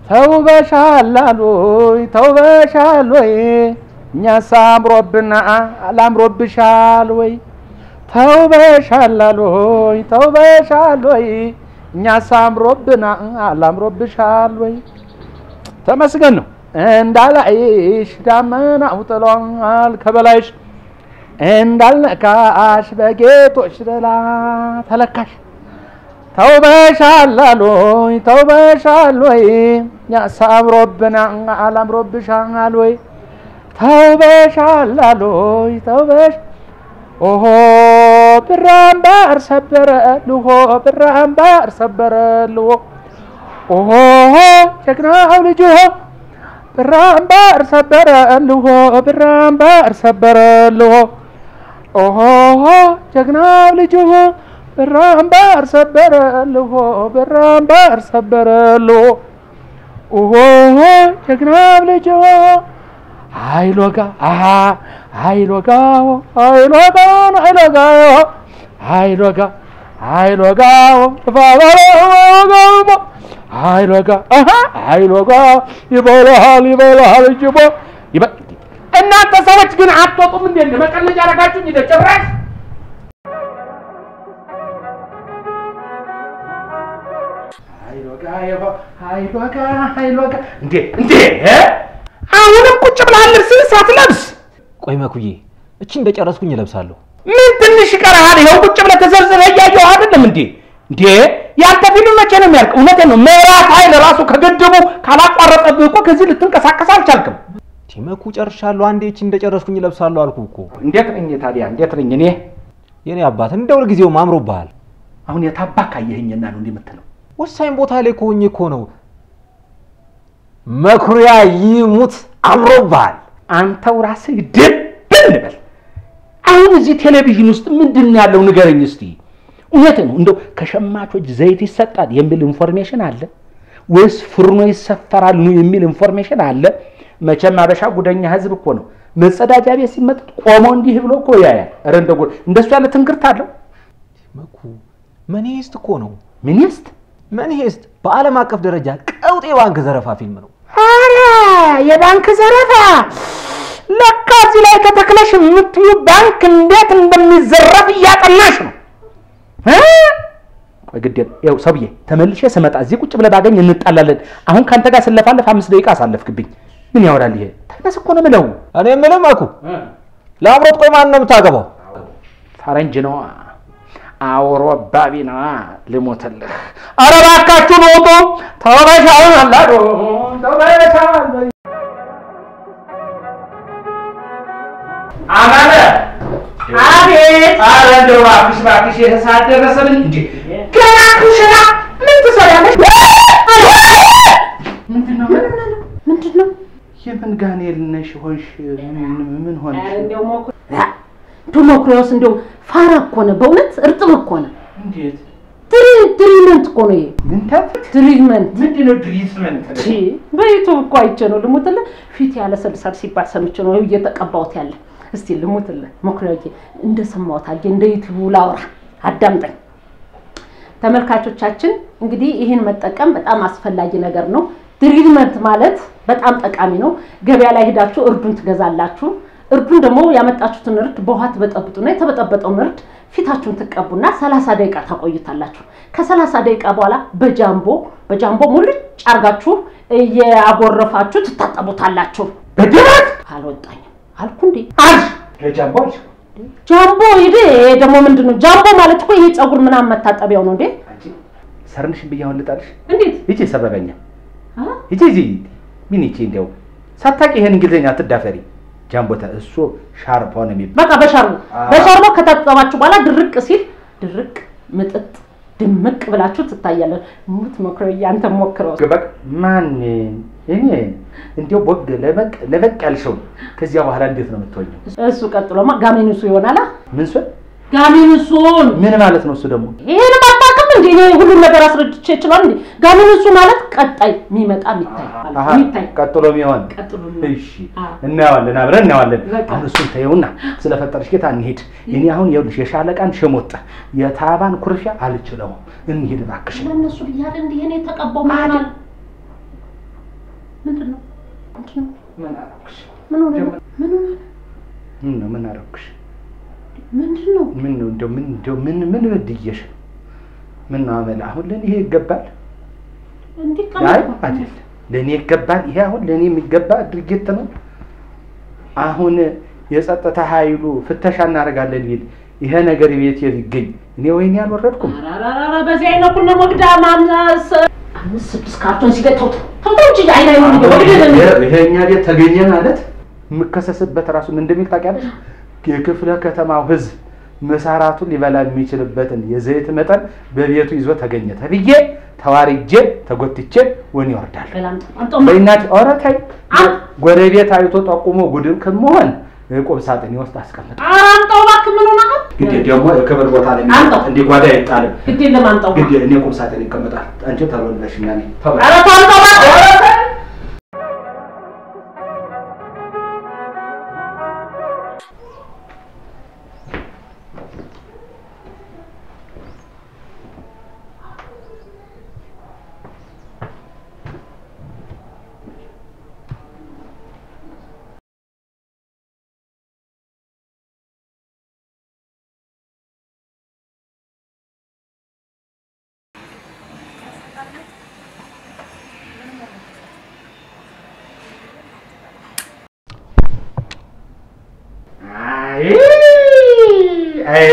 ተውበሻል አሉኝ ተውበሻል ወይ እኛስ አምሮብና አላምሮብሻል ወይ ተውበሻል አሉኝ ተውበሻል ወይ እኛስ አምሮብና አላምሮብሻል ወይ ተመስገን ነው እንዳላይሽ ዳመናው ጥሏል ከበላይሽ እንዳልነካሽ በጌጦች ጥላ ተለካሽ ተውበሻል አሉኝ ተውበሻል ወይ እኛስ አምሮብና አላምሮብሻል ወይ ተውበሻል አሉኝ ተውበሽ ኦሆ ብራምባር ሰበረ ልሆ ብራምባር ሰበረ ልሆ ኦሆ ጀግናው ልጅ ሆ ብራምባር ሰበረ ልሆ ብራምባር ሰበረ ልሆ ኦሆ ጀግናው ልጅ ሆ ብራምባር ሰበረ ልሆ ብራምባር ሰበረ ልሆ ኦሆ ጀግናው ልጅ ሆ አይሎጋ አሃ አይሎጋ አይሎጋ አይሎጋ አይሎጋ አይሎጋ ፋባሎጋ አይሎጋ አሃ አይሎጋ ይበላል ይበላል ጅቦ እናንተ ሰዎች ግን አትወጡም እንዴ? መቀለጃ አረጋችሁኝ እንደ ጭራሽ አይሎጋ አይሎጋ አይሎጋ እንዴ እንዴ አሁንም ቁጭ ብለሃል ልብስህን ሳትለብስ? ቆይ መኩዬ፣ እቺ እንደጨረስኩኝ እለብሳለሁ። ምን ትንሽ ይቀርሃል? ይኸው ቁጭ ብለህ ተዘርዝረህ እያየሁ አይደለም እንዴ? እንዴ ያንተ ፊልም መቼ ነው የሚያልቅ? እውነቴን ነው። ምዕራፍ ኃይል ራሱ ከግድቡ ካላቋረጠብህ እኮ ከዚህ ልትንቀሳቀስ አልቻልክም። መኩ ጨርሻለሁ። አንዴ እቺ እንደጨረስኩኝ እለብሳለሁ አልኩ እኮ። እንዴት ነኝ ታዲያ? እንዴት ነኝ እኔ? የኔ አባት እንደ ሁልጊዜው አምሮብሃል። አሁን የታባክ አየኸኝና ነው እንዲህ የምትለው? ወሳኝ ቦታ ላይ ከሆኜ እኮ ነው። መኩሪያ ይሙት አምሮብሃል። አንተው ራስህ ድብን በል። አሁን እዚህ ቴሌቪዥን ውስጥ ምንድን ነው ያለው ንገረኝ እስቲ። እውነት ነው እንደው ከሸማቾች ዘይት ይሰጣል የሚል ኢንፎርሜሽን አለ ወይስ ፍርኖ ይሰፈራል ኑ የሚል ኢንፎርሜሽን አለ? መቼም አበሻ ጉደኛ ህዝብ እኮ ነው። መጸዳጃ ቤት ሲመጥ ቆሞ እንዲህ ብሎ እኮ ያያል። ኧረ እንደ ጉድ እንደሱ ያለ ትንግርት አለው። መኩ መኒሄስት እኮ ነው። ሚኒስት መኒሄስት በዓለም አቀፍ ደረጃ ቀውጤ ባንክ ዘረፋ ፊልም ነው። አረ የባንክ ዘረፋ ለካ እዚህ ላይ ከተክለሽ የምትዩ ባንክ እንዴት እንደሚዘረፍ እያጠናሽ ነው። እ? ቆይ ግድ የለም። ይኸው ሰውዬ ተመልሼ ስመጣ እዚህ ቁጭ ብለህ ባገኝ እንጣላለን። አሁን ከአንተ ጋር ስለፋለፍ አምስት ደቂቃ አሳለፍክብኝ። ምን ያወራል ይሄ? ተነስ እኮ ነው የምለው። እኔ የምልህ መኩ ለአምሮት ቆይ ማን ነው የምታገባው? ፈረንጅ ነዋ፣ አውሮባቢ ነዋ። ልሞትልህ። ኧረ እባካችሁን ውጡ። ተበሻውን አላዶ ተበሻውን አማረ አቤት። ኧረ እንደው እባክሽ እባክሽ የሰዓት ደረሰብኝ እንጂ ገና ኩሽና ምን ትሰሪያለሽ? ምንድን ነው ምንድን ነው? የምን ጋኔል ነሽ ሆንሽ? ምን ምን ሆንሽ? ዱ መኩሪያውስ እንደው ፋራ እኮ ነው በእውነት እርጥብ እኮ ነው። እንዴት ትሪ- ትሪትመንት እኮ ነው ይሄ ምን ታፍ ትሪትመንት። ምንድን ነው ትሪትመንት? ቺ በዩቱብ እኮ አይቼ ነው ልሙትልህ። ፊት ያለሰልሳል ሲባል ሰምቼ ነው ይኸው እየተቀባሁት ያለ። እስቲ ልሙትልህ መኩሪያዬ፣ እንደሰማሁት አድርጌ እንደ ዩቱቡ ላውራ፣ አዳምጠኝ። ተመልካቾቻችን እንግዲህ ይህን መጠቀም በጣም አስፈላጊ ነገር ነው። ትሪትመንት ማለት በጣም ጠቃሚ ነው። ገበያ ላይ ሄዳችሁ እርዱን ትገዛላችሁ። እርዱን ደግሞ ያመጣችሁትን እርድ በውሃ ትበጠብጡና የተበጠበጠውን እርድ ፊታችሁን ትቀቡና ሰላሳ ደቂቃ ታቆዩታላችሁ። ከሰላሳ ደቂቃ በኋላ በጃምቦ በጃምቦ ሙልጭ አርጋችሁ እያጎረፋችሁ ትታጠቡታላችሁ። በድራት አልወጣኝም አልኩ እንዴ? አልሽ ለጃምቦ አልሽ ጃምቦ ይሄ ደግሞ ምንድን ነው? ጃምቦ ማለት እኮ ይሄ ፀጉር ምናምን መታጠቢያው ነው እንዴ? አንቺ ሰርንሽን ብዬ አሁን ልጣልሽ? እንዴት ይቺ ሰበበኛ አ? ይቺ ይቺ ምን ይቺ እንዲያው ሳታውቂ ይሄን እንግሊዝኛ አትዳፈሪ። ጃምቦታ እሱ ሻርፖ ነው የሚባለው። በቃ በሻርቦ አ። በሻርቦ ከታጠባችሁ በኋላ ድርቅ ሲል ድርቅ ምጥጥ ድምቅ ብላችሁ ትታያለን። ሙት መኩሪያ አንተ ሞክረው። በቃ ማን እኔ እንዲያው ቦግ ለበቅ ለበቅ ያልሽው ከዚያ በኋላ እንዴት ነው የምትሆኘው? እሱ ቀጥሎማ ጋሜኑሱ ይሆናላ። ምን ሱን ጋሜኑሱን ምን ማለት ነው እሱ ደግሞ? ይሄን አታውቅም እንዴ? እኔ ሁሉም ነገር አስረድቼ ይችላል እንዴ? ጋሜኑሱ ማለት ቀጣይ የሚመጣ የሚታይ ማለት አሃ ነው። የሚታይ ቀጥሎ የሚሆን ቀጥሎ የሚሆን። እሺ አዎ። እናየዋለን፣ አብረን እናየዋለን። በቃ። አሁን እሱን ተይውና ስለፈጠረሽ ጌታ እንሂድ። እኔ አሁን ይኸውልሽ የሻለቃን ሽሙጥ የታባን ኩርፊያ አልችለውም። እንሂድ እባክሽ። ለእነሱ ብያለሁ እንዲህ እኔ ተቀባው ማለት ምን ሆነ ነው? ምን ሆነ ነው? ምን ነው ምን አደረኩሽ? ምንድን ነው? ምን ነው እንደው ምን እንደው ምን ምን በድዬሽ ነው? ምን ነው አመል አሁን ለኔ ይሄ ይገባል? እንዲህ አይ ቀመጥ አይደል ለኔ ይገባል። ይሄ አሁን ለኔ የሚገባ ድርጊት ነው። አሁን የጸጥታ ኃይሉ ፍተሻ እናደርጋለን ቢል ይሄ ነገር ቤት ሊገኝ እኔ ወይኔ አልወረድኩም። አራራራ በዚህ አይነት ኩነ መግዳ ማምናስ አምስት ስድስት ካርቶን ሲገተው ተውተው እንጂ አይና ይሁን ይገ ይሄ እኛ ቤት ተገኘ ማለት የምከሰስበት ራሱ ምን እንደሚል ታውቂያለሽ? የክፍለ ከተማው ሕዝብ መሳራቱን ሊበላ የሚችልበትን የዘይት መጠን በቤቱ ይዞ ተገኘ ተብዬ ተዋርጄ ተጎትቼ ወን ይወርዳል። በእናት ኧረ ተይ ጎረቤት አይቶ ጠቁሞ ጉድን ከመሆን ቁም ሳጥን ውስጥ አስቀምጥ። አምጣው እባክህ ምን ሆነሃል? ግድ ደግሞ የክብር ቦታ ላይ አምጣው። እንዲህ ጓዳ አይጣልም። ግድ የለም አምጣው። ግድ እኔ ቁም ሳጥን ይቀመጣል። አንቺ ተበለሽኛ ነኝ ኧረ ተው አምጣው እባክህ። አይ አይ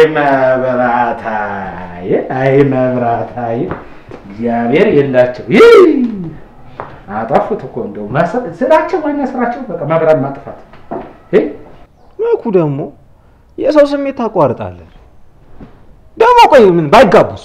መብራታዬ አይ መብራታዬ እግዚአብሔር የላቸው ይህ አጠፉት እኮ እንደው ማሰብ- ስራቸው ዋና ስራቸው በቃ መብራት ማጥፋት እ መኩ ደግሞ የሰው ስሜት ታቋርጣለህ። ደግሞ ቆይ ምን ባይጋቡስ?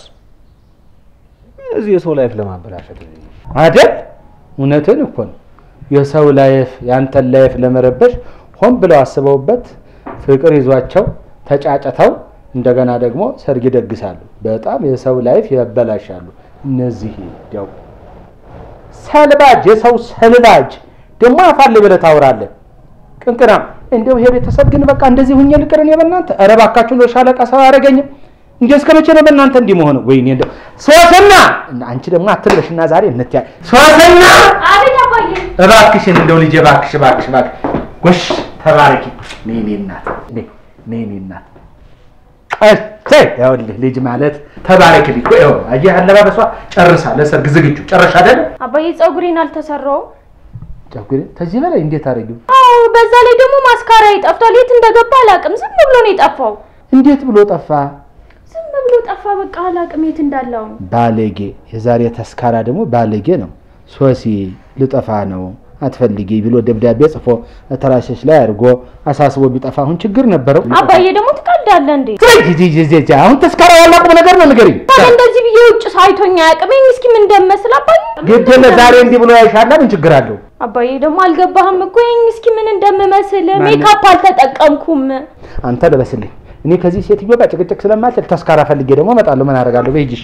እዚህ የሰው ላይፍ ለማበላሸት አይደል? እውነትን እኮ ነው። የሰው ላይፍ ያንተን ላይፍ ለመረበሽ ሆን ብለው አስበውበት ፍቅር ይዟቸው ተጫጭተው እንደገና ደግሞ ሰርግ ይደግሳሉ። በጣም የሰው ላይፍ ያበላሻሉ። እነዚህ ደው ሰልባጅ፣ የሰው ሰልባጅ ደግሞ አፋል ብለህ ታወራለህ። ቅንቅናም እንደው ይሄ ቤተሰብ ግን በቃ እንደዚህ ሁኜ ልቅር እኔ በእናንተ ኧረ እባካችሁ ነው ሻለቃ ሰው አያደርገኝም። እንዴ እስከ መቼ ነው በእናንተ እንዲህ መሆነው? ወይኔ እንደው ሶስና እና አንቺ ደግሞ አትልበሽና ዛሬ እንትያ ሶስና አቤት አባዬ። እባክሽን እንደው ልጄ እባክሽ እባክሽ እባክሽ ጎሽ ተባረኪ። ነይ እኔ እናት ነይ ነይ እኔ እናት እሰ ይኸውልህ ልጅ ማለት ተባረክልኝ እኮ ይኸው አየህ አለባበሷ ጨርሳ ለሰርግ ዝግጁ ጨረሻ አይደል? አባዬ ፀጉሬን አልተሰራውም። ጨጉሬ ከዚህ በላይ እንዴት አደረጊው? አዎ፣ በዛ ላይ ደግሞ ማስካራ ጠፍቷል። የት እንደገባ አላውቅም። ዝም ብሎ ነው የጠፋው። እንዴት ብሎ ጠፋ? ዝም ብሎ ጠፋ። በቃ አላውቅም የት እንዳለው። ባለጌ የዛሬ ተስካራ ደግሞ ባለጌ ነው። ሶሲ ልጠፋ ነው አትፈልጊ ብሎ ደብዳቤ ጽፎ ተራሴች ላይ አድርጎ አሳስቦ ቢጠፋ አሁን ችግር ነበረው። አባዬ ደግሞ ትቀልዳለህ እንዴ? ትረጅ አሁን ተስካራ ያላቁም ነገር ነው ንገሪኝ። ታዲያ እንደዚህ ብዬ ውጭ ሳይቶኝ አያውቅም። ይሄን እስኪ ምን እንደመስል አባዬ። ግድ ዛሬ እንዲህ ብሎ ያይሻላ ምን ችግር አለው? አባዬ ደግሞ አልገባህም እኮ ይሄን እስኪ ምን እንደምመስል ማን- ሜካፕ አልተጠቀምኩም። አንተ ልበስልኝ። እኔ ከዚህ ሴትዮ ጋር ጭቅጭቅ ስለማልችል ተስካራ ፈልጌ ደግሞ እመጣለሁ። ምን አደርጋለሁ? በይጅሽ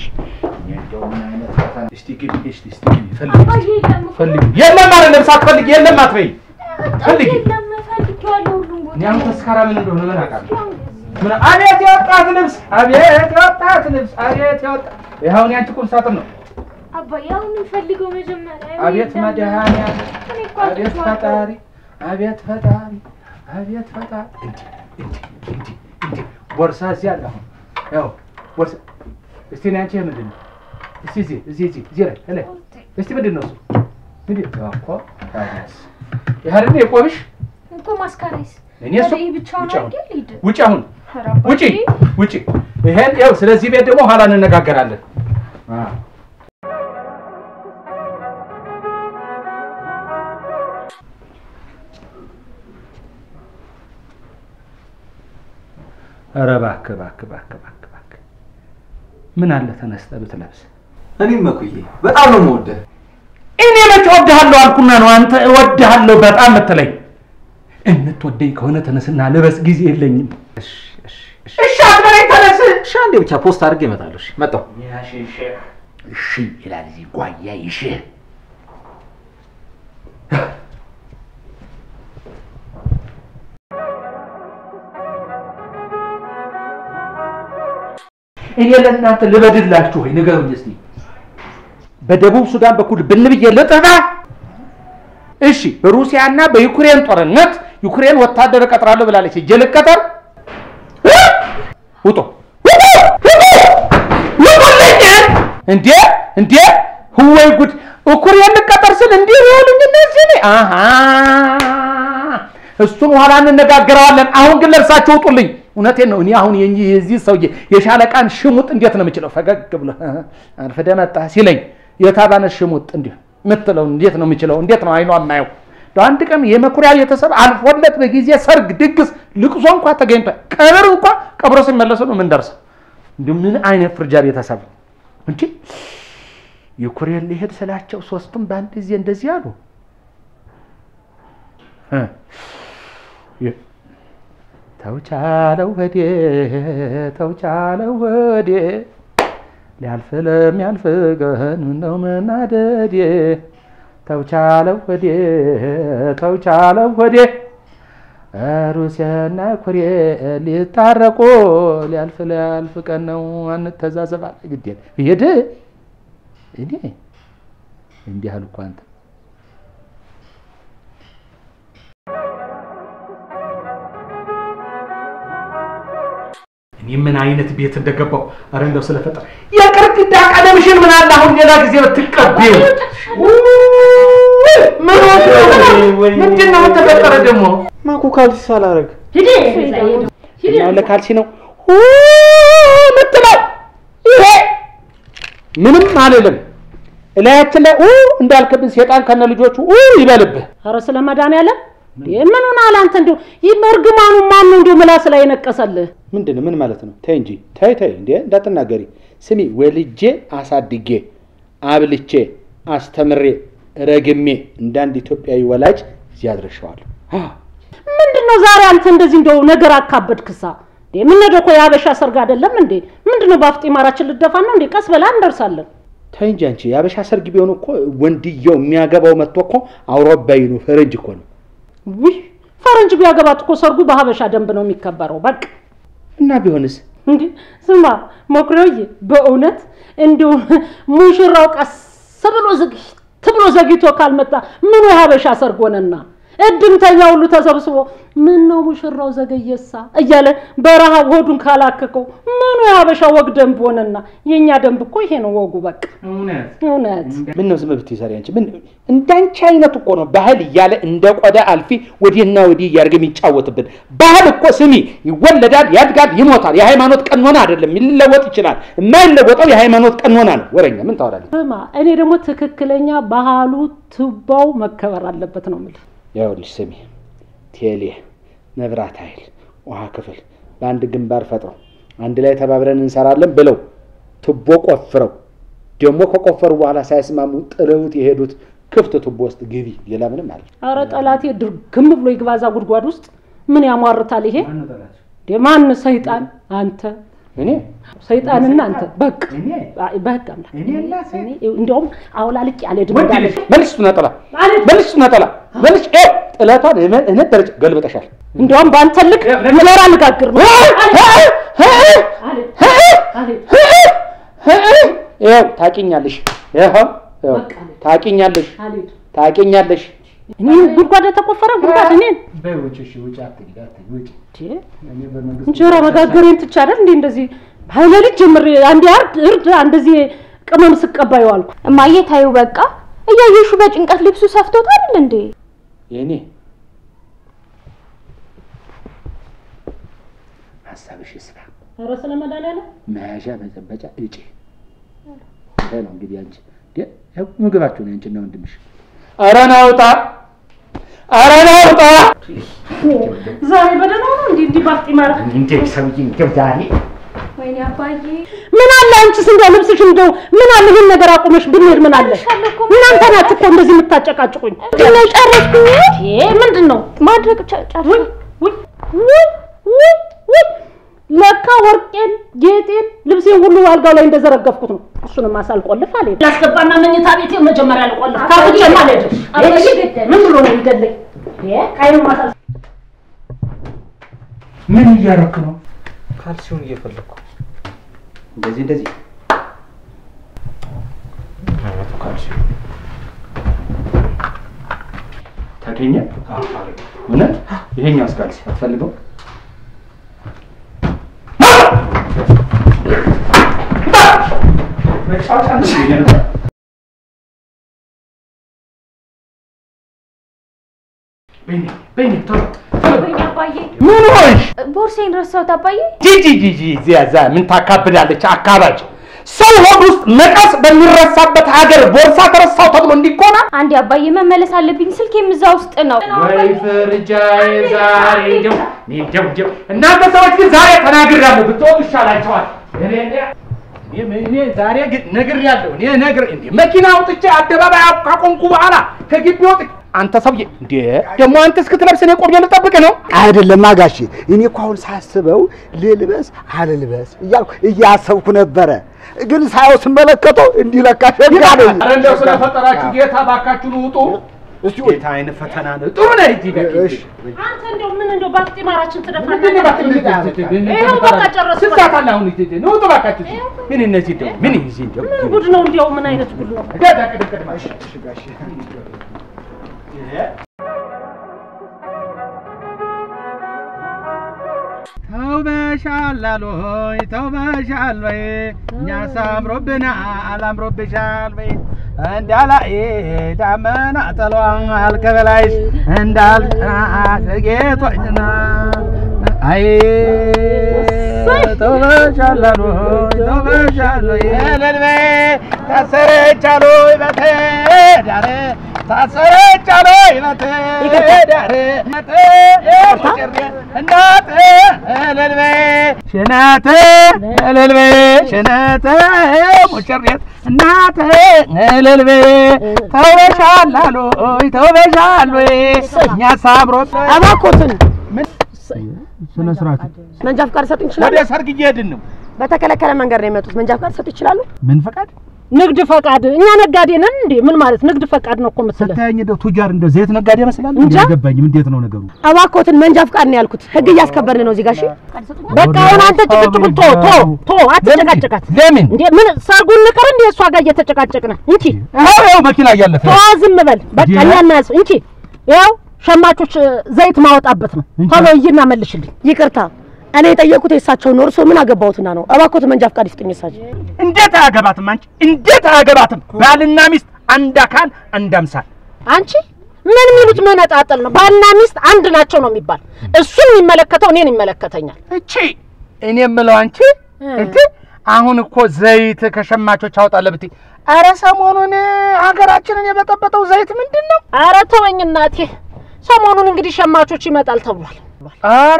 አባዬ የለም እኮ። ፈልጊ። የለም አይደለም ሳትፈልጊ የለም አትበይ። ፈልጊ። የለም ፈልጌዋለሁ ሁሉም ቦታ። እኔ አሁን ተስካራ ምን እንደሆነ ምን አውቃለሁ? ምን አቤት የወጣት ልብስ፣ አቤት የወጣት ልብስ፣ አቤት የወጣት ይኸው እኔ አንቺ ቁም ሳጥን ነው። አባዬ አሁን እንፈልገው መጀመሪያ። አቤት የለም። መድኃኒዓለም፣ እኔ እኮ አቤት አጥቼዋለሁ። ፈጣሪ፣ አቤት ፈጣሪ፣ አቤት ፈጣሪ። እንዲህ እንዲህ እንዲህ እንዲህ ቦርሳ እዚህ አለ። አሁን ያው ቦርሳ እስቲ እኔ አንቺ ይሄ ምንድን ነው? እስቲ እዚህ እዚህ እዚህ እዚህ ላይ እላይ እስቲ ምንድን ነው እሱ? ምንድን ነው እኮ ታዲያስ ይሄ አይደል የቆምሽ? እኮ ማስካሬስ እኔ እሱ ይሄ ብቻውን ውጭ አሁን አድርጌ ልሂድ። ውጭ አሁን ኧረ አባዬ። ውጪ ውጪ። ይሄን ያው ስለዚህ ቤት ደግሞ ኋላ እንነጋገራለን። አዎ ኧረ እባክህ እባክህ እባክህ እባክህ እባክህ ምን አለ ተነስተህ ብትለብስ። እኔም መኩዬ በጣም ነው የምወደህ። እኔ መቼ እወድሃለሁ አልኩና ነው አንተ እወድሃለሁ በጣም የምትለኝ? የምትወደኝ ከሆነ ተነስና ልበስ፣ ጊዜ የለኝም። እሺ እሺ እሺ እሺ አትበለኝ፣ ተነስ። እሺ አንዴ ብቻ ፖስት አድርጌ እመጣለሁ። እሺ መጣሁ። እሺ ይላል እዚህ ጓያ ይሽ እኔ ለእናንተ ልበድላችሁ ወይ ንገሩኝ እስቲ። በደቡብ ሱዳን በኩል ብንብዬ ልጥፋ? እሺ በሩሲያና በዩክሬን ጦርነት ዩክሬን ወታደር እቀጥራለሁ ብላለች። ሂጅ ልቀጠር? ውጡ ውጡ ውጡ ውጡልኝ! እንዴ እንዴ ወይ ጉድ! ዩክሬን ልቀጠር ስል እንዲህ ይሆኑኝ እነዚህ እኔ አሃ እሱን ኋላ እንነጋገረዋለን። አሁን ግን ለብሳችሁ ውጡልኝ። እውነቴን ነው። እኔ አሁን የኚህ- የዚህ ሰውዬ የሻለቃን ሽሙጥ እንዴት ነው የምችለው? ፈገግ ብሎ አርፍደህ መጣህ ሲለኝ የታባነ ሽሙጥ እንዲህ የምትለው እንዴት ነው የምችለው? እንዴት ነው አይኗ የማየው? እንደው አንድ ቀን የመኩሪያ ቤተሰብ አልፎለት በጊዜ ሰርግ፣ ድግስ፣ ልቅሶ እንኳ ተገኝቶ ቀብር እንኳ ቀብሮ ሲመለሱ ነው የምንደርሰው። እንዲሁ ምን አይነት ፍርጃ ቤተሰብ ነው እንጂ ዩክሬን ሊሄድ ስላቸው ሶስቱም በአንድ ጊዜ እንደዚህ አሉ። እ የ- ተውቻለው ወዴ ተውቻለው ወዴ ሊያልፍ ለሚያልፍ ቀን ነው መናደዴ ተውቻለው ወዴ ተውቻለው ወዴ ሩሲያና ኮሬ ሊታረቁ ሊያልፍ ሊያልፍ ቀን ነው አንተዛዘባል ግዴ ሄድ እኔ እንዲህ አሉ እኮ አንተ እኔ ምን አይነት ቤት እንደገባው አረ እንደው ስለፈጠረ የቅርቅዳ ቀለምሽን ምን አለ አሁን ሌላ ጊዜ ብትቀቢው ምን ሆነ? ምንድን ነው ተፈጠረ ደግሞ ማኩ ካልሲ ሳላረግ ሂድ እዛ ሂድ። ሂድ እና ለካልሲ ነው ኡ ምትለው ይሄ ምንም አልልም እላያችን ላይ ኡ እንዳልክብን ሴጣን ከነ ልጆቹ ኡ ይበልብህ ኧረ ስለ መድኃኒዓለም ምን ሆነሃል አንተ? እንደው ይህ እርግማኑ ማን ነው እንደው ምላስ ላይ የነቀሰልህ? ምንድን ነው? ምን ማለት ነው? ተይ እንጂ ተይ ተይ፣ እንዴ እንዳትናገሪ። ስሚ ወልጄ አሳድጌ አብልቼ አስተምሬ ረግሜ እንዳንድ ኢትዮጵያዊ ወላጅ እዚህ አድርሼዋለሁ። አዎ፣ ምንድን ነው ዛሬ አንተ እንደዚህ እንደው ነገር አካበድክሳ? እንዴ ምን ነው እኮ የሀበሻ ሰርግ አይደለም እንዴ? ምንድን ነው በአፍጢማራችን ልደፋ ነው እንዴ? ቀስ በላ እንደርሳለን። ተይ እንጂ አንቺ የአበሻ ሰርግ ቢሆን እኮ ወንድየው የሚያገባው መጥቶ እኮ አውሮፓዊ ነው፣ ፈረንጅ እኮ ነው። ውይ ፈረንጅ ቢያገባት እኮ ሰርጉ በሀበሻ ደንብ ነው የሚከበረው። በቃ እና ቢሆንስ እንዴ ስማ ሞክሬውዬ፣ በእውነት እንዲሁ ሙሽራው ቀስ ብሎ ዝግት ብሎ ዘግይቶ ካልመጣ ምኑ የሀበሻ ሰርግ ሆነና እድምተኛ ሁሉ ተሰብስቦ ምን ነው ሙሽራው ዘገየሳ እያለ በረሃብ ሆዱን ካላከከው ምኑ የሀበሻ ወግ ደንብ ሆነና። የእኛ ደንብ እኮ ይሄ ነው ወጉ። በቃ እውነት ምን ነው ዝም ብትይ ሰሪ አንቺ ምን እንዳንቺ አይነት እኮ ነው ባህል እያለ እንደ ቆዳ አልፊ ወዲህና ወዲህ እያደረገ የሚጫወትብን ባህል እኮ ስሚ ይወለዳል ያድጋል ይሞታል የሃይማኖት ቀኖና አይደለም ሊለወጥ ይችላል የማይለወጠው የሃይማኖት ቀኖና ነው ወረኛ ምን ታወራለች ስማ፣ እኔ ደግሞ ትክክለኛ ባህሉ ትባው መከበር አለበት ነው የምልህ። ይኸውልሽ ስሚ ቴሌ መብራት ኃይል ውሃ ክፍል በአንድ ግንባር ፈጥረው አንድ ላይ ተባብረን እንሰራለን ብለው ቱቦ ቆፍረው ደግሞ ከቆፈሩ በኋላ ሳይስማሙ ጥለውት የሄዱት ክፍት ቱቦ ውስጥ ግቢ ሌላ ምንም አለ አረ ጠላቴ ድርግም ብሎ ይግባዛ ጉድጓድ ውስጥ ምን ያሟርታል ይሄ? ማን ሰይጣን? አንተ እኔ ሰይጣንና አንተ በቃ እኔ? አይ፣ በህግ አምላክ እኔ እናቴ? እኔ እንዲያውም አውላልቅ ያለ ድም ወንድ እንዳለ ልጅ መልስ እሱ ነጠላ መልስ እሱ ነጠላ መልስ ይኸው ጥለቷን እነ- እነ ደረጃ ገልብጠሻል እንዲያውም በአንተ ልክ ምለር አነጋግር ነው ይኸው ታቂኛለሽ ይኸው ይኸው በቃ አለ። ታቂኛለሽ አልሄድ ታቂኛለሽ እኔ ጉድጓድ የተቆፈረ ጉድጓድ እኔን እንዴ፣ እንጀራ መጋገሬን ትቼ አይደል እንዴ እንደዚህ ሀይለልጅ ጀምሬ አንዴ አርድ እርድ እንደዚህ ቅመም ስቀባ ይዋልኩ። እማዬ ታዩ በቃ እያየሹ በጭንቀት ልብሱ ሰፍቶት አይደል እንዴ? የኔ ሀሳብሽ ይስፋ ኧረ ስለ መድኃኒዓለም መያዣ መጨበጫ እጪ ይሄ ነው እንግዲህ አንቺ ደ- ያው ምግባችሁ ነው አንቺና ወንድምሽ ኧረ ናውጣ ኧረ ናውጣ ዛሬ በደህና ነው እንዴ እንዲህ ባፍጢማራ እንዴ ሰውዬ እንደው ዛሬ ወይኔ አባዬ ምን አለ አንቺስ እንደው ልብስሽ እንደው ምን አለ ይሄን ነገር አቁመሽ ብንሄድ ምን አለ ጨርሻለሁ እኮ። እናንተ ናችሁ እኮ እንደዚህ የምታጨቃጭቁኝ ምንድነው ጨረስኩኝ? ይሄ ምንድን ነው ማድረግ ጨ- ጨርሽ ውይ ውይ ውይ ውይ ውይ ለካ ወርቄን ጌጤን ልብሴን ሁሉ አልጋው ላይ እንደዘረገፍኩት ነው እሱንም አሳልቆልፍ አለ ላስገባና መኝታ ቤቴ መጀመሪያ ልቆልፍ ካፍቼ ማለት ምን ብሎ ነው ይገለኝ ቃይኑ ማሳል ምን እያደረክ ነው ካልሲውን እየፈለግኩ እንደዚህ እንደዚህ አገኘ እውነት ይሄኛው እስካልሲ አትፈልገው መጫወቻ ነው ይሄ ነበር። በይኔ በይኔ ቶሎ ቶሎ ወይኔ አባዬ ምን ሆንሽ? ቦርሴን ረሳሁት አባዬ። ጂጂ ጂጂ እዚያ እዛ ምን ታካብዳለች? አካባጭ ሰው ሆድ ውስጥ መቀስ በሚረሳበት ሀገር ቦርሳ ተረሳው ተብሎ እንዲኮና አንዴ አባዬ መመለስ አለብኝ። ስልኬም እዛ ውስጥ ነው። ወይ ፍርጃዬ ዛሬ እንደው እኔ እንደው እንደው እናንተ ሰዎች ግን ዛሬ ተናግሬያለሁ ብትወጡ ይሻላቸዋል። እኔ እኔ- እኔ እኔ ዛሬ ግን ነግሬያለሁ። እኔ ነግር እንዴ መኪና አውጥቼ አደባባይ ካቆምኩ በኋላ ከግቢ ወጥ አንተ ሰውዬ እንዴ ደግሞ አንተ እስክትለብስ እኔ ቆሜ ልጠብቅ ነው? አይደለም አጋሼ፣ እኔ እኮ አሁን ሳስበው ልልበስ አልልበስ እያልኩ እያሰብኩ ነበረ። ግን ሳየው ስመለከተው እንዲህ ለካ ሸጋ ነኝ። ኧረ እንደው ስለፈጠራችሁ ጌታ ባካችሁን ውጡ። እስቲ ጌታ አይነት ፈተና ነው። ጥሩ ነህ እዚህ በቂ እሺ። አንተ እንደው ምን እንደው ባክጢማራችን ምንድን ነው ትደፋለህ? እባክህ ይኸው በቃ ጨረስኩ። ስንት ሰዓት አለ አሁን? እዚህ ነው ውጡ እባካችሁ። ምን እነዚህ እንደው ምን እዚህ እንደው ምን ጉድ ነው እንዲያው ምን አይነት ጉድ ነው? ዳዳ ቅድም ቅድም እሺ እሺ ጋሼ ተውበሻል አሎይ ተውበሻል ወይ እኛስ አምሮብናል አምሮብሻል ወይ እንዳላይ ዳመና ጥሏል ከበላይሽ እንዳልጌጦኝና አይ ተውበሻል አሎይ ተውበሻል ወይ እልል በይ ታሰረች አሎይ በትዳር ታሰረች አሎይ በትዳር እናት እልል በይ ሽነት እልል በይ ሽነት ሙሽሬት እናት እልል በይ ተውበሻል አሎይ ተውበሻል ወይ እኛ ሳምሮት እባክዎትን ስነ ስርዓት መንጃ ፍቃድ ሰጡ ይችላሉ? ወደ ሰርግ እየሄድን ነው። በተከለከለ መንገድ ነው የመጡት። መንጃ ፍቃድ ሰጡ ይችላሉ? ምን ፈቃድ ንግድ ፈቃድ እኛ ነጋዴ ነን እንዴ? ምን ማለት ንግድ ፈቃድ ነው እኮ የምትለው? ስታየኝ እንደው ቱጃር እንደው ዘይት ነጋዴ ይመስላል። እንጃ። አልገባኝም። እንዴት ነው ነገሩ? እባክዎትን መንጃ ፍቃድ ነው ያልኩት። ህግ እያስከበርን ነው እዚህ ጋር። እሺ በቃ አሁን አንተ ጭቅጭቁን ቶ ቶ ቶ አትጨቃጨቃት ለምን? እንዴ ምን ሰርጉን ንቀር እንዴ? እሷ ጋር እየተጨቃጨቅን እንቺ አዎ ያው መኪና እያለፈ ቶ ዝም በል በቃ እንዴ? እኛና ያዝ እንቺ ያው ሸማቾች እ, ዘይት ማወጣበት ነው። እንጂ። ቶሎ እይና መልሽልኝ። ይቅርታ፣ እኔ የጠየቁት የእሳቸውን ነው። እርስዎ ምን አገባዎትና ነው? እባክዎትን መንጃ ፍቃድ ይስጡኝ። እሳቸው እንዴት አያገባትም? አንቺ እንዴት አያገባትም? ባልና ሚስት አንድ አካል አንድ አምሳል። አንቺ ምን የሚሉት መነጣጠል ነው? ባልና ሚስት አንድ ናቸው ነው የሚባል። እሱን የሚመለከተው እኔን ይመለከተኛል። እቺ እኔ የምለው አንቺ እንት አሁን እኮ ዘይት ከሸማቾች አወጣለህ ብትይ፣ ኧረ ሰሞኑን ሀገራችንን የበጠበጠው ዘይት ምንድን ነው? አረ ተወኝ እናቴ። ሰሞኑን እንግዲህ ሸማቾች ይመጣል ተብሏል። አረ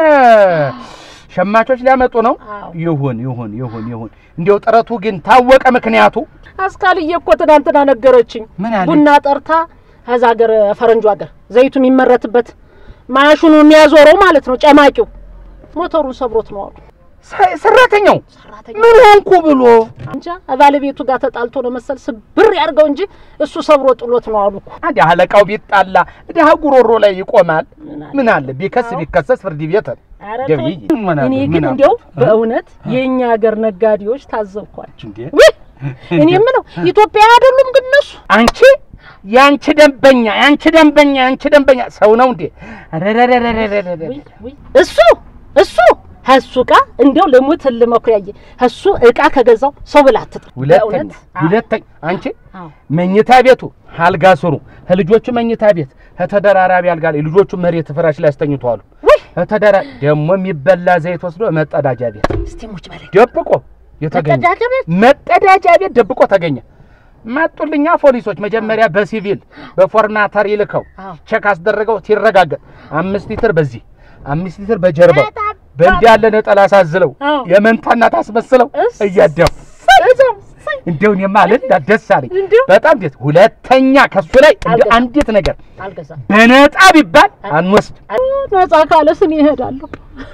ሸማቾች ሊያመጡ ነው። አዎ። ይሁን ይሁን ይሁን ይሁን። እንዲያው ጥረቱ ግን ታወቀ ምክንያቱ አስካልዬ እኮ ትናንትና ነገረችኝ። ምን አለች? ቡና ጠርታ ከዛ ሀገር ፈረንጁ ሀገር ዘይቱ የሚመረትበት ማሽኑ የሚያዞረው ማለት ነው ጨማቂው ሞተሩን ሰብሮት ነው አሉ። ሰ- ሰራተኛው ሰራተኛ ምን ሆንኩ ብሎ እንጃ ባለቤቱ ጋር ተጣልቶ ነው መሰል ስብር ያድርገው እንጂ እሱ ሰብሮ ጥሎት ነው አሉ እኮ። አንድ አለቃው ቢጣላ ድሀ ጉሮሮ ላይ ይቆማል። ምን አለ? ምን አለ ቢከስ ቢከሰስ ፍርድ ቤት ኧረ ገብዬ ተወኝ። ምን አለ? እኔ ምን ግን አለ? እንዲያው በእውነት የእኛ ሀገር ነጋዴዎች ታዘብኳቸው። እንዴ ውይ እኔ የምለው ኢትዮጵያ አይደሉም ግን እነሱ አንቺ ያንቺ ደንበኛ ያንቺ ደንበኛ ያንቺ ደንበኛ ሰው ነው እንዴ? ረረረረረረረ ውይ ውይ እሱ እሱ እሱ እቃ እንዲያው ልሙት ልመኩሪያዬ እሱ እቃ ከገዛው ሰው ብላ አትጥር። ሁለተኛ በእውነት? ሁለተኛ አንቺ አዎ። መኝታ ቤቱ አልጋ ስሩ ከልጆቹ መኝታ ቤት ከተደራራቢ አልጋ ላይ ልጆቹ መሬት ፍራሽ ላይ አስተኝተዋሉ። ውይ ከተደራ ደግሞ የሚበላ ዘይት ወስዶ መጸዳጃ ቤት እስቲ ሙች በለኝ። ደብቆ የተገኘ መጸዳጃ ቤት? መጸዳጃ ቤት ደብቆ ተገኘ። መጡልኛ ፖሊሶች መጀመሪያ በሲቪል በፎርማተር ይልከው አዎ። ቼክ አስደረገው ሲረጋገጥ አምስት ሊትር በዚህ አምስት ሊትር በጀርባው በእንዲህ ያለ ነጠላ አሳዝለው አዎ። የመንታ እናት አስመስለው እስ- እያደፉ እንደው እኔማ ልዳ ደስ አለኝ እንዲሁ? በጣም ደስ ሁለተኛ ከሱ ላይ እንደ አልገዛም። አንዲት ነገር አልገዛም። በነጣ ቢባል አንወስድ ነጻ ካለ ስን ይሄዳለሁ።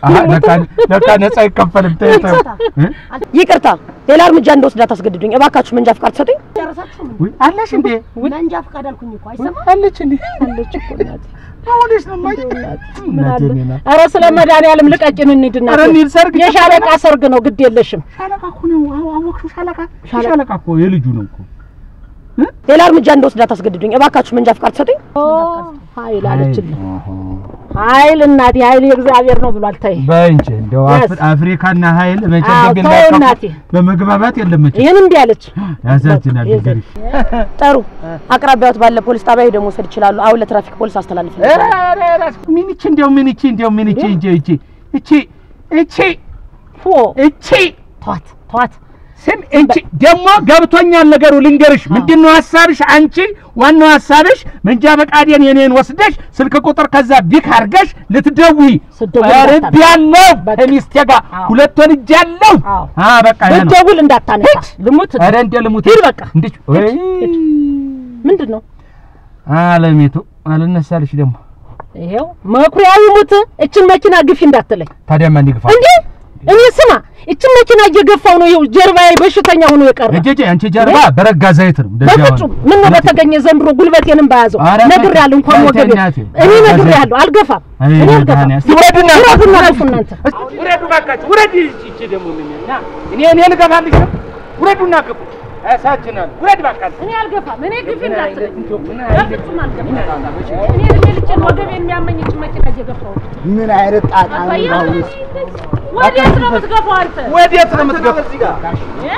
ለካ ነጻ አይከፈልም ተይ ተይ እ? ይቅርታ፣ ሌላ እርምጃ እንደወስድ አታስገድዱኝ። እባካችሁ መንጃ ፍቃድ ሰጡኝ። ውይ አለሽ እንዴ መንጃ ፍቃድ አልኩኝ እኮ አይሰማም። አለች እንዴ አለች እኮ እናቴ። አሁንሽ ነው ማይ ምን አለ? ኧረ ስለ መድኃኒዓለም ልቀቂን እንሂድ እናቴ። ኧረ እንሂድ፣ ሰርግ የሻለቃ ሰርግ ነው፣ ግድ የለሽም። ሻለቃ እኮ ነው አዎ፣ አወቅሽው ሻለቃ ሻለቃ እኮ የልጁ ነው እኮ ሌላ እርምጃ እንደወስድ አታስገድዱኝ እባካችሁ። መንጃ ፍቃድ ትሰጡኝ። ኃይል አለችልኝ። ኃይል እናቴ ኃይል የእግዚአብሔር ነው ብሏል። ተይ በይ እንጂ እንደው Yes. አፍ- አፍሪካና ኃይል መቼ አዎ፣ እንደሚላቀቁ ተው እናቴ። በመግባባት የለም መቼ ይህን እንዲህ አለች። ያሳዝናል። በቃ እንግዲህ ጥሩ አቅራቢያዎት ባለ ፖሊስ ጣቢያ ሄደው መውሰድ ይችላሉ። አሁን ለትራፊክ ፖሊስ አስተላልፍ። ምን ይቺ እንደው ምን ይቺ እንደው ምን ይቺ እንጂ ይቺ እቺ እቺ ፎ እቺ ተዋት ተዋት። ስም እቺ ደግሞ ገብቶኛል ነገሩ። ልንገርሽ ምንድን ነው ሀሳብሽ? አንቺ ዋናው ሀሳብሽ መንጃ ፈቃዴን የኔን ወስደሽ ስልክ ቁጥር ከዛ ቢክ አድርገሽ ልትደውይ ስደውል ቀርብ እንዳታነሳ። ያለው በቃ። ከሚስቴ ጋር አዎ። ሁለት ወልጅ ያለው አዎ። አ በቃ ይሄ ነው። ብትደውል እንዳታነሳ ልሙት። ኧረ እንደ ልሙት ሂድ በቃ። እንዴት ወይ ምንድን ነው አለሚቱ አልነሳልሽ ደግሞ ይሄው መኩሪያው ይሙት። እችን መኪና ግፊ እንዳትለኝ ታዲያ ማን ይግፋ? እንዴ! እኔ ስማ፣ እችን መኪና እየገፋው ነው። ይኸው ጀርባዬ በሽተኛ ሆኖ የቀረ እጄ አንቺ ጀርባ በረጋ ዘይት ነው እንደዚህ በፍጹም ምን ነው በተገኘ ዘንድሮ ጉልበቴንም በያዘው ኧረ ነግሬያለሁ። እንኳን ተይ፣ ወገቤ እናቴ። እኔ ኧረ ነግሬያለሁ። አልገፋም፣ አይ እኔ አልገፋም። መድኃኒዓለም። ውረዱና ውረዱና ረፉ እናንተ። ውረዱ ባካችሁ፣ ውረድ። ይቺ ደግሞ ምን ና እኔ እኔ ልገፋልሽ ነው። ውረዱና ግፉ። ያሳዝናል። ውረድ ባካችሁ። እኔ አልገፋም። እኔ ግፊ እንዳትለኝ ምን በፍጹም አልገፋም። እኔ እድሜ ልኬን ወገቤን የሚያመኝ እችን መኪና እየገፋው ነው። ምን አይነት ጣጣ ነው አሳየህ? ባሁንስ? ወዴት ነው የምትገፋው አንተ? ወዴት ነው የምትገፋው? እ?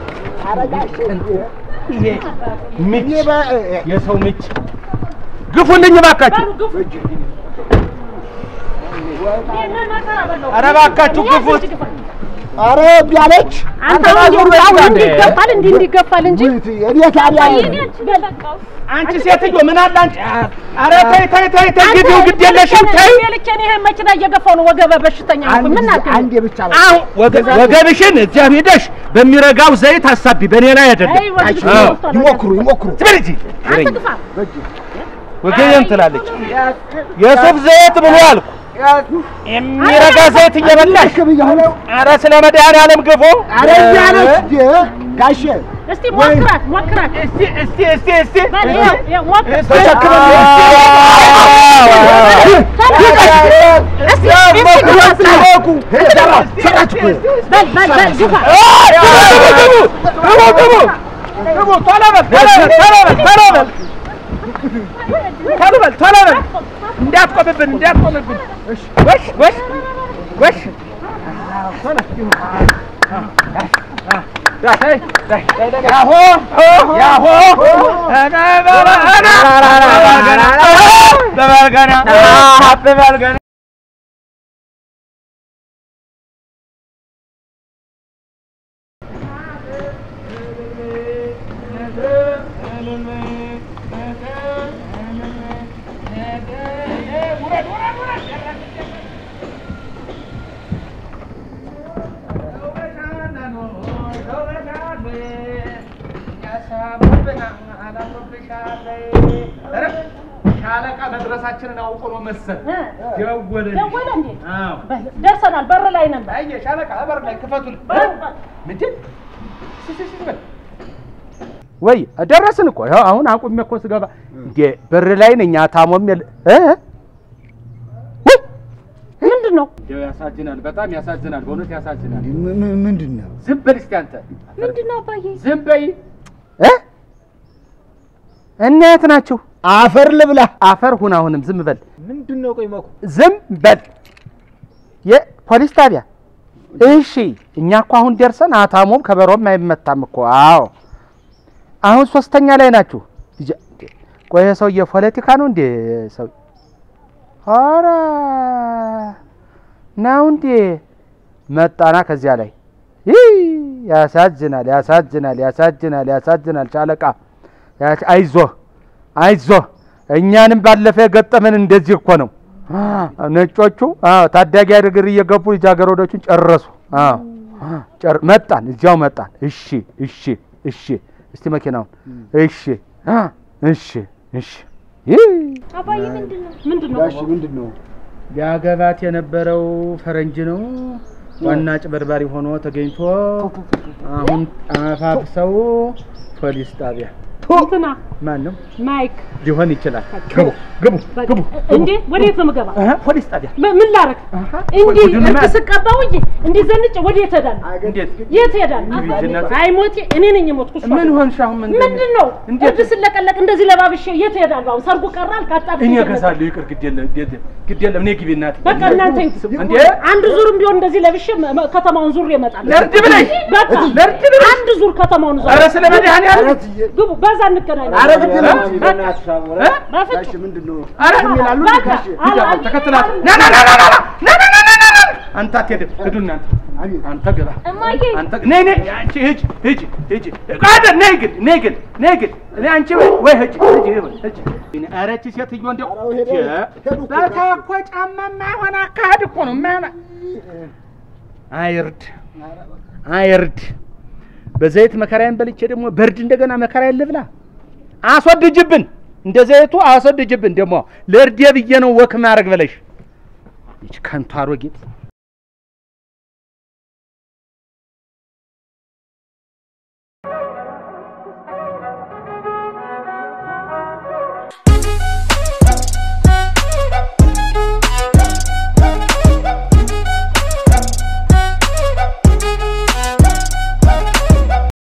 ይሄ ምች እኔ በ- የሰው ምች ግፉልኝ ባካችሁ። በሉ ግፉ። ይሄንን መከራ በለው። ኧረ እባካችሁ ግፉት። ኧረ እምቢ አለች። አንተ ነው እንዲህ አሁን እንዲህ ይገፋል እንዲህ እንዲህ ይገፋል እንጂ ውይት፣ እኔ ታዲያ አንቺ ሴትዮ ምን አለ አንቺ? ኧረ ተይ ተይ ተይ ተይ ግቢው ግድ የለሽም ተይ። እድሜ ልኬን ይሄን መኪና እየገፋው ነው ወገበ በሽተኛ ሆንኩ። አንድ ምን ጊዜ- ናት? አንዴ ብቻ ነው። አሁን ወገ- ወገብሽን እዚያ ሄደሽ በሚረጋው ዘይት አሳቢ፣ በእኔ ላይ አይደለም። አይ ወግድ አዎ። ወጥቷል። ይሞክሩ ይሞክሩ። ትበል እንጂ አንተ ግፋ። ወገቤን ትላለች። የሱፍ ዘይት ብሎ አልኩ። የሚረጋ ዘይት እየበላሽ ልክ ብያለሁ። ኧረ ስለ መድኃኒዓለም ግፉ። ኧረ እምቢ አለች እንዴ ጋሼ። እስቲ ሞክራት ሞክራት። እስቲ እስቲ እስቲ እስቲ በል ይኸው ይኸው ሞክር። ተሸክመኝ። እስቲ እስቲ ግፋ ስላለ። ሰራች እኮ በል በል በል ግፋ። ግቡ ግቡ ግቡ ቶሎ በል ቶሎ በል ቶሎ በል ቶሎ በል ቶሎ በል ቶሎ በል እንዳትቆምብን እንዳትቆምብን ወሽ ወሽ ወሽ ያሆ ያሆ በበልገና በበልገና ሻለቃ መድረሳችንን አውቆ ነው መሰል እ ደወለልሽ። ደወለ እንዴ? አዎ። በል ደርሰናል። በር ላይ ነበር። አየህ ሻለቃ በር ላይ ክፈቱን። በል በል ምንድን ሲ- ሲ- ሲ- በል። ወይ ደረስን እኮ ይኸው አሁን አቁሜ እኮ ስገባ እንዴ በር ላይ ነኝ። ታሞም የለ እ ውይ! ምንድን ነው? እንደው ያሳዝናል፣ በጣም ያሳዝናል፣ በእውነት ያሳዝናል። ም- ም- ምንድን ነው? ዝም በል እስኪ አንተ ምንድን ነው አባዬ? ዝም በይ እ እና የት ናችሁ? አፈር ልብላ። አፈር ሁን። አሁንም ዝም በል ምንድን ነው ቆይ መኩ ዝም በል። የፖሊስ ጣቢያ እሺ። እኛ እኮ አሁን ደርሰን አታሞም ከበሮም አይመታም እኮ። አዎ አሁን ሶስተኛ ላይ ናችሁ። ልጅ- ቆይ ይሄ ሰውዬ ፖለቲካ ነው እንዴ? ሰው ኧረ ነው እንዴ? መጣና ከዚያ ላይ ይህ ያሳዝናል፣ ያሳዝናል፣ ያሳዝናል፣ ያሳዝናል። ሻለቃ ያች- አይዞህ አይዞህ እኛንም ባለፈ የገጠመን እንደዚህ እኮ ነው። ነጮቹ አዎ ታዳጊ አድርግር እየገቡ ልጃገረዶቹን ጨረሱ። አዎ ጨር መጣን፣ እዚያው መጣን። እሺ እሺ እሺ፣ እስቲ መኪናውን እሺ አ እሺ እሺ። ይህ አባዬ ምንድን ነው? ምንድን ነው? ጋሽ ምንድን ነው? ሊያገባት የነበረው ፈረንጅ ነው። ዋና ጭበርባሪ ሆኖ ተገኝቶ አሁን አፋፍሰው ፖሊስ ጣቢያ እንትና ማን ነው ማይክ ሊሆን ይችላል። ግቡ ግቡ ግቡ። እንዴ ወዴት ነው የምገባ? አሃ ፖሊስ ጣቢያ ም- ምን ላረግ? እንዲህ ቡድን እርድ ማለት- ስቀባው እንጂ እንዲህ ዘንጬ ወዴት እሄዳለሁ? እንዴት የት እሄዳለሁ? ልጅነት- አይ ሞቴ እኔ ነኝ የሞትኩ። እሷ ምን ሆንሽ አሁን? ምን ምንድን ነው እንዴት? እርድ ስለቀለቅ እንደዚህ ለባብሼ የት እሄዳለሁ? አሁን ሰርጉ ቀራል ካጣ እኔ እገዛለሁ። ይቅር ግድ የለም ግድ የለም፣ ግድ የለም። እኔ ግቢ እናቴ። በቃ እናንተ እንዴ አንድ ዙርም ቢሆን እንደዚህ ለብሼ መ- መ- ከተማውን ዙር ይመጣል። ለእርድ ብለሽ በቃ ለእርድ ብለሽ አንድ ዙር ከተማውን ዙር ኧረ ስለ መድኃኒዓለም ግቡ፣ በዛ እንገናኝ። ኧረ ግድ የለም። እ? በፍጹም ምንድን ነው ኧረ ይላሉ በቃ ጋሽ ሂድ አሁን ተከትላት ና ና ና ና ና ና ና ና ና ና ና አንተ አትሄድም። ሂዱ እናንተ አንተ ግባ እማዬ አንተ ነይ ነይ አንቺ ሂጂ ሂጂ ሂጂ ቃደ ነይ ግን ነይ ግን ነይ ግን እኔ አንቺ ወይ ሂጂ ሂጂ ሂጂ ኧረ ይህቺ ሴትዮ እንደው በታ እኮ ጫማ የማይሆን አካሄድ እኮ ነው የማይሆን አይርድ አይርድ በዘይት መከራዬን በልቼ ደግሞ በርድ እንደገና መከራዬን ልብላ አስወድጅብን እንደ ዘይቱ አስወድጅብን ደግሞ ለእርዴ ብዬ ነው ወክ ማድረግ ብለሽ ይች ከንቱ አሮጊት